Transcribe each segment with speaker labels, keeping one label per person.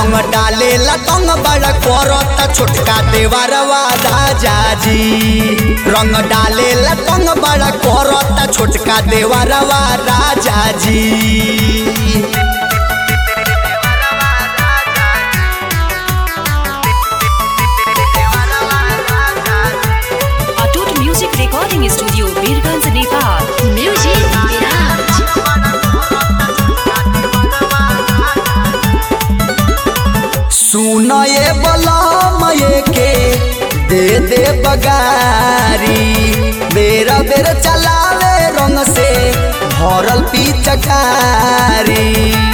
Speaker 1: रंग डाले लतंग बड़ा करता छोटका देवरवा राजा जी रंग डाले लतंग बड़ा करता छोटका देवरवा राजा जी
Speaker 2: अटूट music recording studio Birgunj Nepal
Speaker 3: music Viraj
Speaker 1: सुन ये बलम ये के दे दे बगारी बेरा बेर चलावे रंग से भरल पिचकारी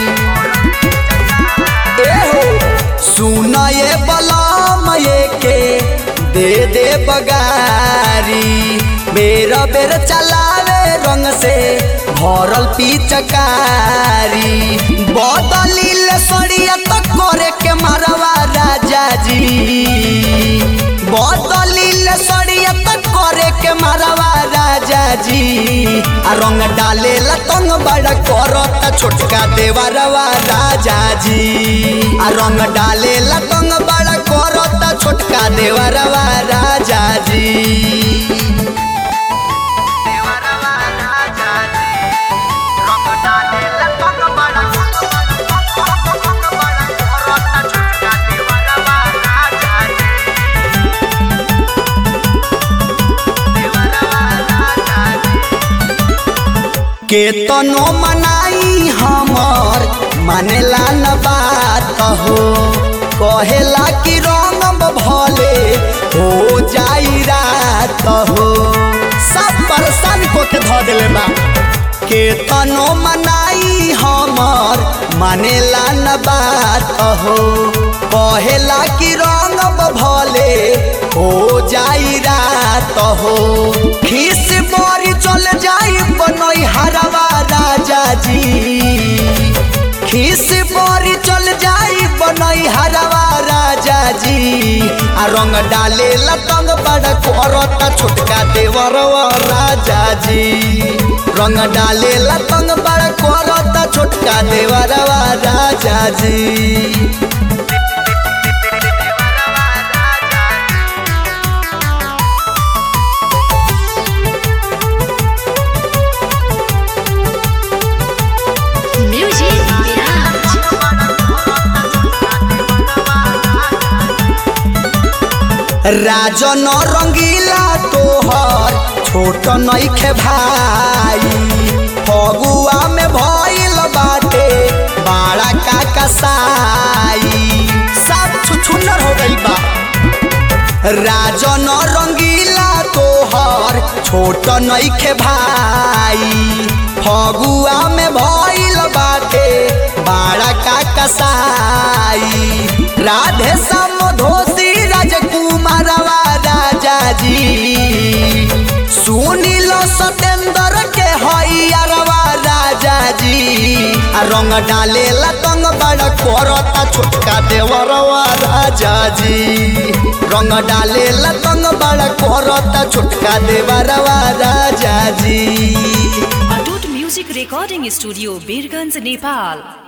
Speaker 1: ए हो सुन ये बलम ये के दे दे बगारी बेरा बेर चलावे रंग से भरल पिचकारी बदलिल सड़िया तो करे के मारवा राजा जी बदलिल सड़िया तो करे के मारवा राजा जी आ रंग डाले लतंग बड़ा करता छोटका देवरवा राजा जी आ रंग डाले लतंग बड़ा करता छोटका देवरवा राजा जी केतनो मनाई हमर मानेला न बात हो कहेला कि रंग भले हो जाई रात हो सब परेशान को के धो देले बा केतनो मनाई हमर मानेला न बात हो कहेला कि रंग भले हो जाई रात हो खीस मोरी चल जाई बनई हरवा राजा जी खीस मोरी चल जाई बनई हरवा राजा जी आ रंग डाले लतंग बड़ा करता छोटका देवरवा राजा जी रंग डाले लतंग बड़ा करता छोटका देवरवा राजा जी
Speaker 3: म्यूजिक विराज
Speaker 1: राजन रंगीला तोहर छोट नइखे भाई फगुआ में भइल बाटे बाड़ा का कसाई सब छुछुनर हो गइल बा राजन रंगीला तोहर छोट नइखे भाई फगुआ में भइल बाटे बाड़ा का कसाई राधे समधोसी राजकुमारवा राजा जी सुनील सतेंद्र के हइयारवा राजा जी आ रंग डाले लतंग बड़ा करता छोटका देवरवा राजा जी रंग डाले लतंग बड़ा करता छोटका देवरवा राजा जी
Speaker 2: अटूट music recording studio Birgunj Nepal